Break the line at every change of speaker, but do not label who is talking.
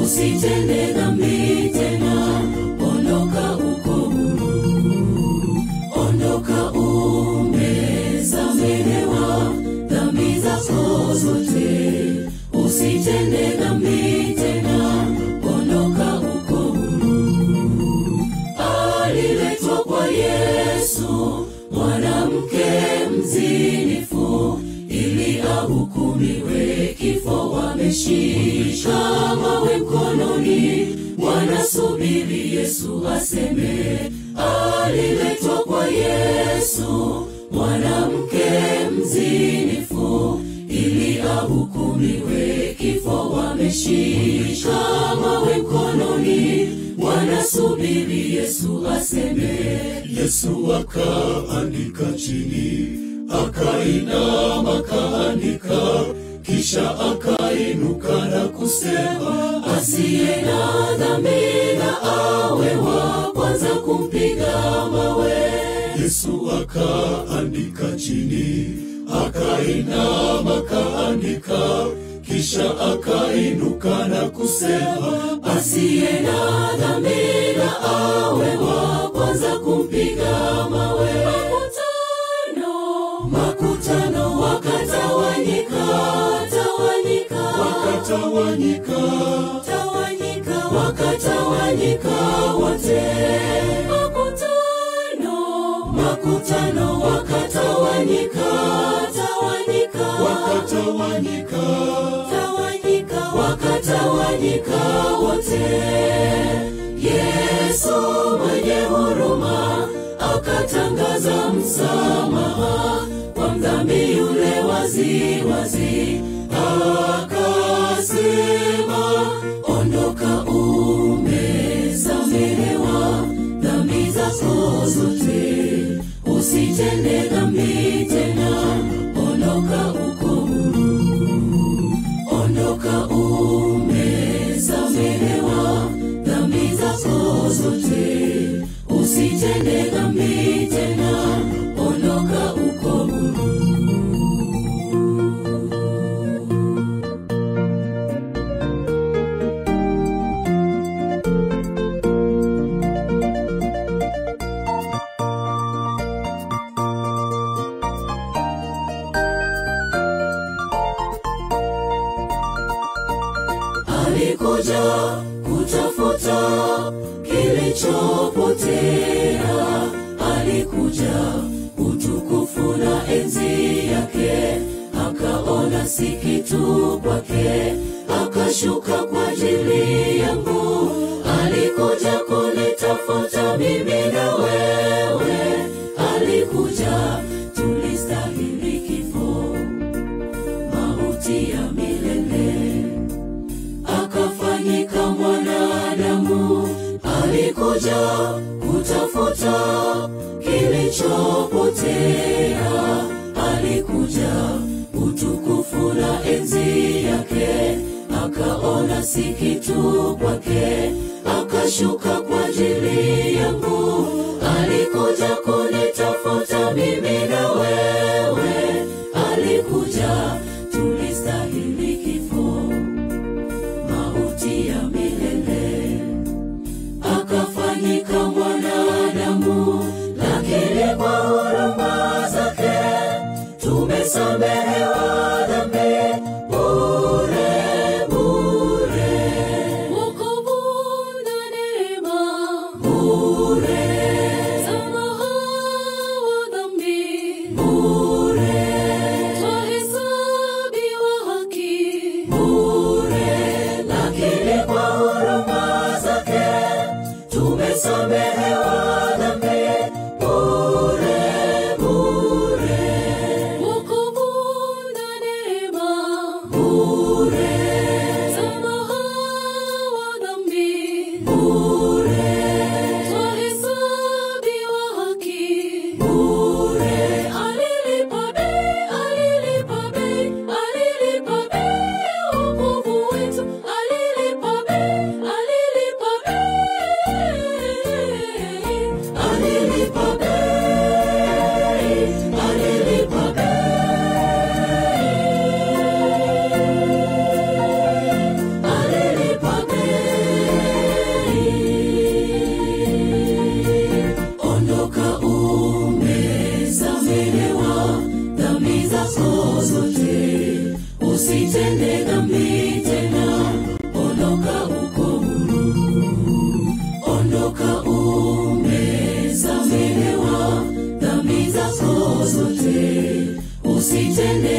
usitende dhambi tena, ondoka uko huru, ondoka umesamehewa dhambi zako zote, usitende dhambi tena, ondoka uko huru. Aliletwa kwa Yesu mwanamke mzinifu ili ahukumiwe kifo, wameshika mawe mkononi, wanasubiri Yesu aseme. Aliletwa kwa Yesu mwanamke mzinifu ili ahukumiwe kifo, wameshika mawe mkononi, wanasubiri Yesu aseme.
Yesu akaandika chini, akainama akaandika, kisha akainuka na kusema,
asiye na dhambi na awe wa kwanza kumpiga mawe.
Yesu akaandika chini, akainama akaandika, kisha akainuka na kusema,
asiye na dhambi na awe wa kwanza kumpiga mawe. Makutano, makutano wakatawanyika, tawanyika,
wakatawanyika,
tawanyika, wakatawanyika wote. Makutano, makutano wakatawanyika, tawanyika,
wakatawanyika,
tawanyika, wakatawanyika wote. Yesu mwenye huruma akatangaza msamaha kwa mdhambi yule wazi wazi, akasema, ondoka, umesamehewa dhambi zako zote, usitende dhambi tena, ondoka uko huru, ondoka umesamehewa dhambi zako zote, usitende dhambi tena, ondoka uko huru. alikuja kutafuta kilichopotea, alikuja utukufu na enzi yake, akaona si kitu kwake, akashuka kwa ajili yangu, alikuja kunitafuta mimi na wewe, alikuja tulistahili kifo, mauti ya milele akafanyika mwanadamu, alikuja kutafuta kilichopotea, alikuja utukufu na enzi yake, akaona si kitu kwake, akashuka kwa ajili yangu, alikuja kunitafuta mimi na wewe, alikuja tulistahili kifo mauti ya milele, akafanyika mwanadamu, lakini kwa huruma zake tumesamehewa dhambi bure bure, wokovu na neema bure, msamaha wa dhambi bure, twahesabiwa haki bure, lakini kwa huruma zake tumesamehewa dhambi bure bure, wokovu na neema bure, msamaha wa dhambi bure, twahesabiwa haki bure, alilipa bei, alilipa bei, alilipa bei ya wokovu wetu, alilipa bei, alilipa bei tende